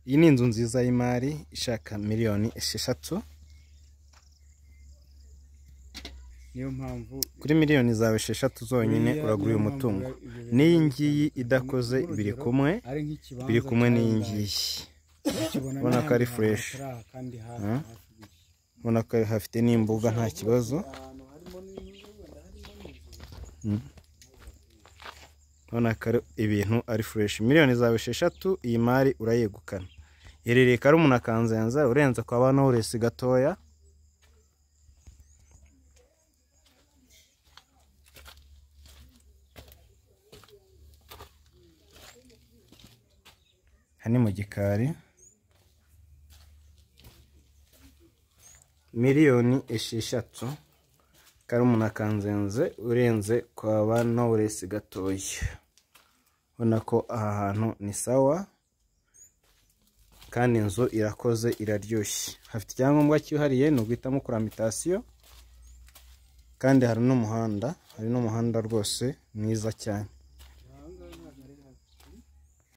iyi ni inzu nziza y'imari ishaka miliyoni esheshatu niyo mpamvu kuri miliyoni zawe esheshatu zonyine uragura uyu mutungo n'iyi ngiyi idakoze biri kumwe biri kumwe n'iyi ngiyi ubona ko ari fresh. Hmm? ubona ko hafite n'imbuga nta kibazo Hmm. ubona ko ari ibintu ari fureshi miliyoni zawe esheshatu iyi mari urayegukana iherereye karumuna kanzenza urenze kwa bano uresi gatoya aha ni mu gikari miliyoni esheshatu karumuna kanzenze urenze kwa ba knowless gatoya ubona ko aha hantu ni sawa kandi inzu irakoze iraryoshye hafite icyangombwa cyihariye ni uguhitamo kuramitaasiyo kandi hari n'umuhanda hari n'umuhanda rwose mwiza cyane